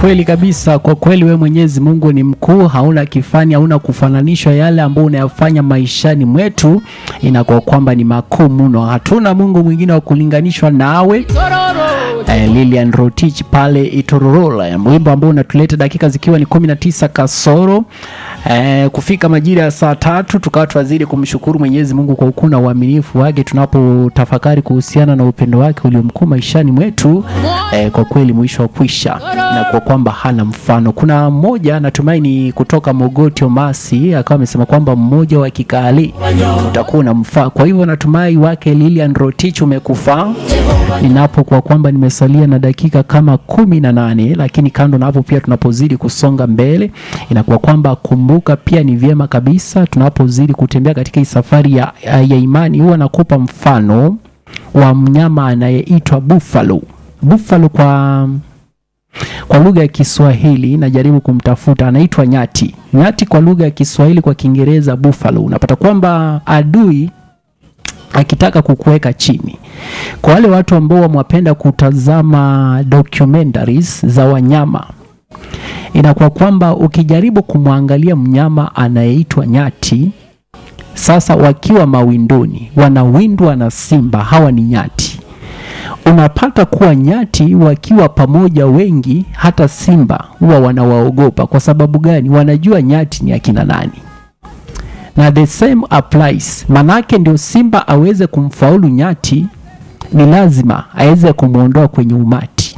Kweli kabisa, kwa kweli wewe Mwenyezi Mungu ni mkuu, hauna kifani, hauna kufananishwa. Yale ambayo unayafanya maishani mwetu inakuwa kwamba ni makuu mno, hatuna Mungu mwingine wa kulinganishwa nawe. Eh, Lilian Rotich pale Itororola, wimbo ambao unatuleta dakika zikiwa ni 19 kasoro eh, kufika majira ya saa tatu, tukawa tunazidi kumshukuru Mwenyezi Mungu kwa ukuu na uaminifu wake tunapotafakari kuhusiana na upendo wake uliomkuu maishani mwetu. Eh, kwa kweli mwisho wa kwisha na kwa kwamba hana mfano. Kuna mmoja natumaini kutoka Mogoti Omasi akawa amesema kwamba mmoja wa kikali utakuwa na mfaa. Kwa hivyo natumai wake Lilian Rotich umekufaa ninapo kwa kwamba nimesalia na dakika kama kumi na nane, lakini kando na hapo pia tunapozidi kusonga mbele inakuwa kwamba kumbuka, pia ni vyema kabisa tunapozidi kutembea katika hii safari ya, ya imani, huwa nakupa mfano wa mnyama anayeitwa buffalo. Buffalo kwa kwa lugha ya Kiswahili najaribu kumtafuta, anaitwa nyati. Nyati kwa lugha ya Kiswahili, kwa Kiingereza buffalo. Unapata kwamba adui akitaka kukuweka chini. Kwa wale watu ambao wamwapenda kutazama documentaries za wanyama, inakuwa kwamba ukijaribu kumwangalia mnyama anayeitwa nyati, sasa wakiwa mawindoni, wanawindwa na simba, hawa ni nyati. Unapata kuwa nyati wakiwa pamoja wengi, hata simba huwa wanawaogopa. Kwa sababu gani? Wanajua nyati ni akina nani na the same applies. Manake ndio simba aweze kumfaulu nyati, ni lazima aweze kumwondoa kwenye umati.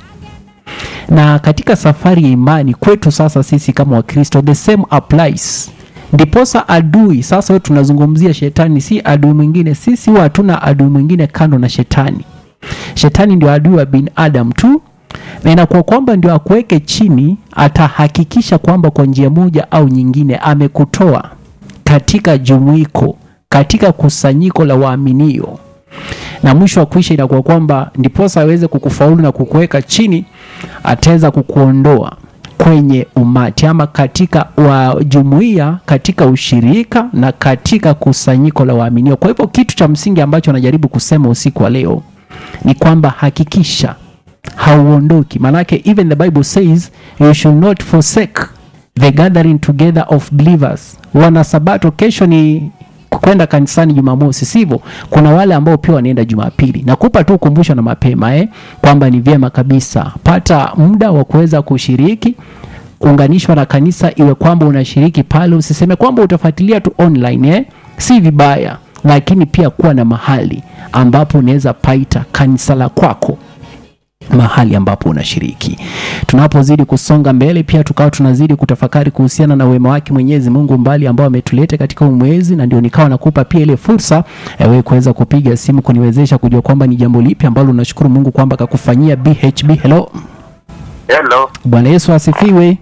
Na katika safari ya imani kwetu sasa sisi kama Wakristo, the same applies. Ndiposa adui sasa, wewe tunazungumzia shetani, si adui mwingine. Sisi huwa hatuna adui mwingine kando na shetani. Shetani ndio adui wa binadamu tu, na inakuwa kwamba ndio akuweke chini, atahakikisha kwamba kwa njia moja au nyingine amekutoa katika jumuiko, katika kusanyiko la waaminio, na mwisho wa kuisha inakuwa kwamba ndiposa aweze kukufaulu na kukuweka chini, ataweza kukuondoa kwenye umati ama katika wa jumuiya, katika ushirika na katika kusanyiko la waaminio. Kwa hivyo kitu cha msingi ambacho anajaribu kusema usiku wa leo ni kwamba hakikisha hauondoki, manake even the Bible says you should not forsake the gathering together of believers. Wana Sabato, kesho ni kwenda kanisani Jumamosi, sivyo? Kuna wale ambao pia wanaenda Jumapili. Nakupa tu ukumbusho na mapema eh, kwamba ni vyema kabisa pata muda wa kuweza kushiriki kuunganishwa na kanisa, iwe kwamba unashiriki pale, usiseme kwamba utafuatilia tu online eh, si vibaya, lakini pia kuwa na mahali ambapo unaweza paita kanisa la kwako mahali ambapo unashiriki. Tunapozidi kusonga mbele, pia tukawa tunazidi kutafakari kuhusiana na wema wake Mwenyezi Mungu mbali ambao ametuleta katika huu mwezi, na ndio nikawa nakupa pia ile fursa ya wewe kuweza kupiga simu kuniwezesha kujua kwamba ni jambo lipi ambalo unashukuru Mungu kwamba akakufanyia. BHB, hello. Hello. Bwana Yesu asifiwe.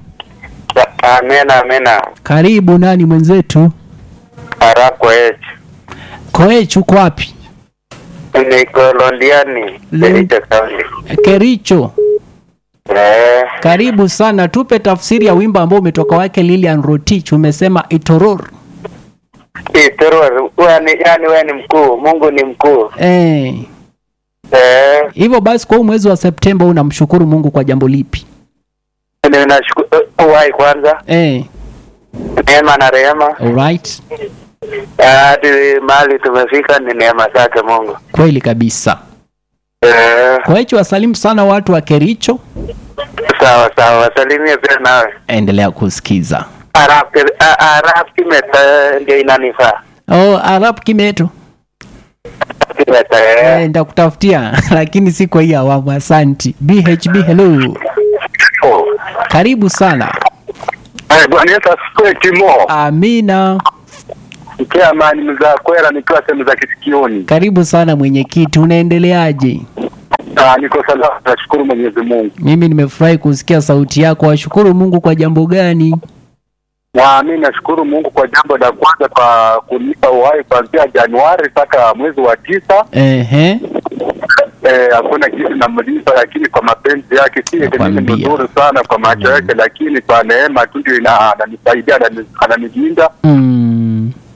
Amena, amena. Karibu, nani mwenzetu? Arako H. Koech, uko wapi? Niko Londiani, Lon- Kericho County. Kericho. Eh, Karibu sana, tupe tafsiri ya wimbo ambao umetoka wake Lilian Rotich, umesema itoror. Itoro, yani yani wewe ni mkuu, Mungu ni mkuu. Eh, Eh, hivyo basi kwa huu mwezi wa Septemba unamshukuru Mungu kwa jambo lipi? ninashukuru uhai kwanza, Eh, neema na rehema. alright. Hadi mahali tumefika ni neema zake Mungu. Kweli kabisa. Eh, Kwa hiyo wasalimu sana watu wa Kericho, sawa sawa, wasalimie pia nawe. endelea kusikiza. Arab a- Arab kimeta ndio inanifaa. Oh, Arab Kimeto. Kimeta. Eh, Eh. nitakutafutia lakini si kwa hii awamu. Asanti. BHB, hello. Oh. Karibu sana. Eh, Bwana Yesu asifiwe Timo. Amina. Nikiwa amani mza kwera nikiwa sehemu za kisikioni. Karibu sana mwenyekiti, unaendeleaje? Ah, niko salama nashukuru Mwenyezi Mungu. Mimi nimefurahi kusikia sauti yako. Washukuru Mungu kwa jambo gani? Na mimi nashukuru Mungu kwa jambo la kwanza kwa kunipa uhai kuanzia Januari mpaka mwezi wa tisa. Ehe. Eh, hakuna kitu namlipa, lakini kwa mapenzi yake si eti mimi ni Nakwambia. mzuri sana kwa macho yake, lakini kwa neema tu ndio ina- ananisaidia, anani- ananilinda. Mm.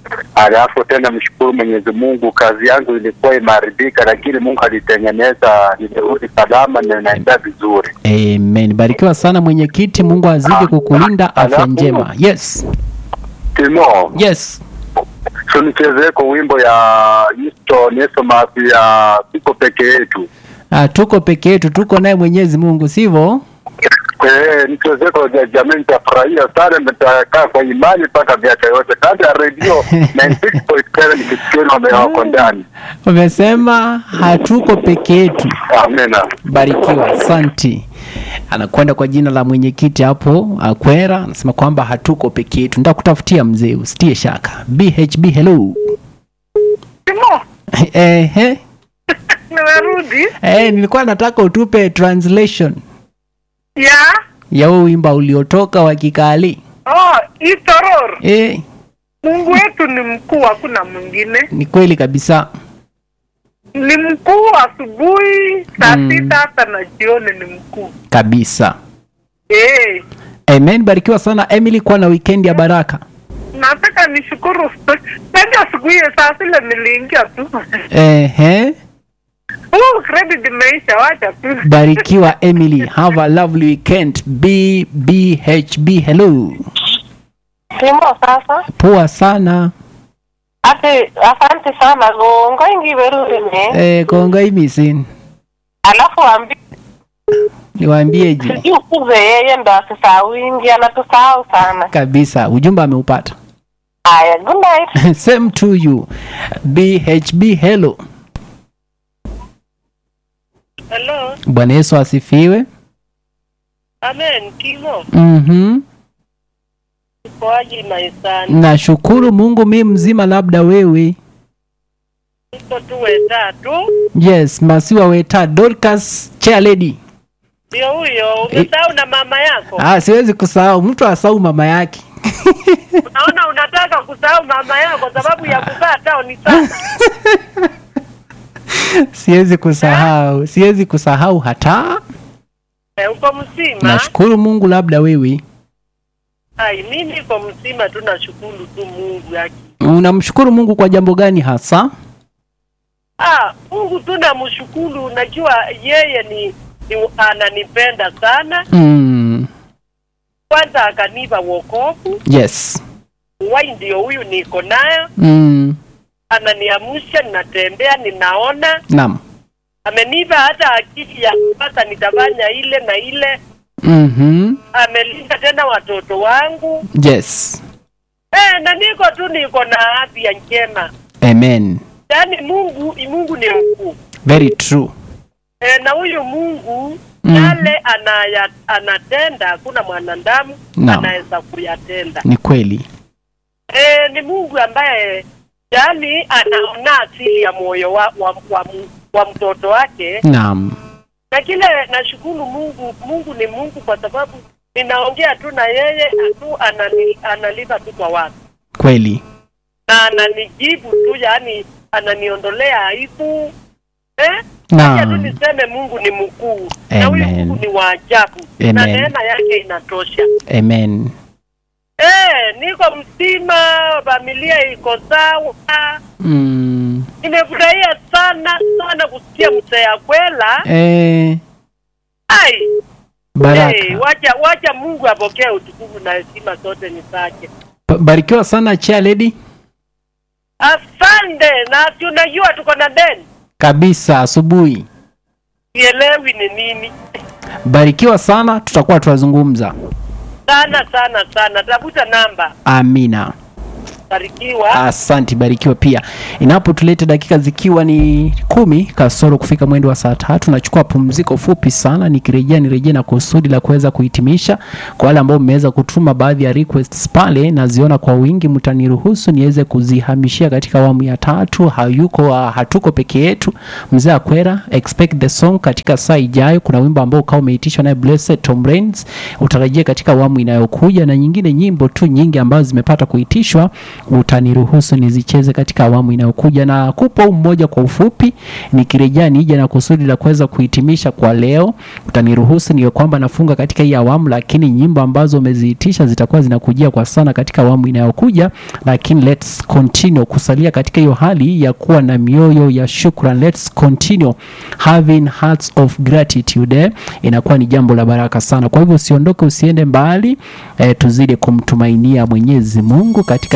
Alafu tena mshukuru Mwenyezi Mungu, kazi yangu ilikuwa imeharibika, lakini Mungu alitengeneza, nimerudi salama na naenda vizuri. Amen. Barikiwa sana mwenyekiti, Mungu azidi kukulinda afya Alafu- njema. Yes. Timo, Yes. so nichezeko wimbo ya Easton Esmas ya siko peke yetu. Ah, tuko peke yetu, tuko naye Mwenyezi Mungu, sivyo? Eh, nichezeko ja jamii, nitafurahia sana, nitakaa kwa imani mpaka miaka yote. Kando ya redio 96.7 nikisikia wame wako ndani. Umesema hatuko peke yetu. Amina. Barikiwa, asanti. Anakwenda kwa jina la mwenyekiti hapo Akwera, anasema kwamba hatuko peke yetu. Nitakutafutia mzee, usitie shaka. BHB, hello. Timo, Ehe. nimerudi Eh, nilikuwa nataka utupe translation ya ya huo wimbo uliotoka wa Kikali. oh, Itoror. Eh, Mungu wetu ni mkuu, hakuna mwingine. ni kweli kabisa. Ni mkuu asubuhi saa Mm. sita hata na jioni ni mkuu. Kabisa. Eh, Amen. Barikiwa sana Emily, kuwa na weekend ya baraka. nataka nishukuru ndio siku hiyo saa zile niliingia tu Ehe. oh, credit imeisha, wacha tu Barikiwa Emily. Have a lovely weekend. BBHB, hello. Timo sasa Poa sana. ati asante sana gongo ingi berurine Eh, kongoi misin. alafu ambi Niwaambieje? sijui ukuze yeye ndo asisahau ingi anatusahau sana Kabisa. Ujumbe ameupata. haya good night Same to you. BHB, hello. hello Bwana Yesu asifiwe. amen kimo Mhm. ukoaji maisani Nashukuru Mungu mi mzima, labda wewe. iko tu wetatu Yes, Masiwa Weta Dorcas Chair Lady. ndio huyo umesahau na mama yako Ah, siwezi kusahau. Mtu asahau mama yake. unaona unataka kusahau mama yako sababu ya kuzaa tao ni sana Siwezi kusahau. Siwezi kusahau hata. Eh, uko mzima Nashukuru Mungu, labda wewe. ai mi niko mzima tu nashukuru tu mungu yake Unamshukuru Mungu kwa jambo gani hasa? ah mungu tu namshukuru unajua yeye ni, ni ananipenda sana Mm. kwanza akanipa wokovu Yes. wai ndio huyu niko nayo Mm. ananiamsha ninatembea ninaona Naam. amenipa hata akili ya sasa nitafanya ile na ile Mhm. amelinda tena watoto wangu Yes. eh, na niko tu niko na afya njema Amen. yaani mungu mungu ni mkuu Very true. e, na huyu mungu Mhm. yale anaya, anatenda hakuna mwanadamu Naam. anaweza kuyatenda Ni kweli. e, ni mungu ambaye yaani anaona asili ya moyo wa, wa, wa, mu- wa mtoto wake Naam. na kile nashukuru mungu mungu ni mungu kwa sababu ninaongea tu na yeye tu anani, analipa tu kwa watu Kweli. na ananijibu tu yaani ananiondolea aibu eh? Acha tu Naam. niseme Mungu ni mkuu na huyu Amen. Mungu ni wa ajabu na Amen. neema yake inatosha. Amen. Eh, niko mzima, familia iko sawa. Mm. Nimefurahia sana sana kusikia mzee Akwela. Eh, Ai, eh, baraka. wacha wacha Mungu apokee utukufu na heshima zote ni zake. Ba- Barikiwa sana Chair Lady. Asante, na tunajua tuko na deni, Kabisa asubuhi. sielewi ni nini. Barikiwa sana, tutakuwa tunazungumza. Sana sana sana, tafuta namba. Amina. Barikiwa. Asante, barikiwa pia. Inapotuleta dakika zikiwa ni kumi kasoro kufika mwendo wa saa tatu, nachukua pumziko fupi sana, nikirejea nirejea na kusudi la kuweza kuhitimisha. Kwa wale ambao mmeweza kutuma baadhi ya requests pale, naziona kwa wingi, mtaniruhusu niweze kuzihamishia katika awamu ya tatu. Hayuko uh, hatuko peke yetu. Mzee Akwera, expect the song katika saa ijayo. Kuna wimbo ambao ukawa umeitishwa naye Blessed Tom Rains, utarajia katika awamu inayokuja, na nyingine nyimbo tu nyingi ambazo zimepata kuitishwa utaniruhusu nizicheze katika awamu inayokuja, na kupa huu mmoja kwa ufupi, nikirejea nije na kusudi la kuweza kuhitimisha kwa leo. Utaniruhusu niwe kwamba nafunga katika hii awamu, lakini nyimbo ambazo umeziitisha zitakuwa zinakujia kwa sana katika awamu inayokuja, lakini let's continue kusalia katika hiyo hali ya kuwa na mioyo ya shukran. Let's continue having hearts of gratitude eh, inakuwa ni jambo la baraka sana. Kwa hivyo usiondoke, usiende mbali eh, tuzidi kumtumainia Mwenyezi Mungu katika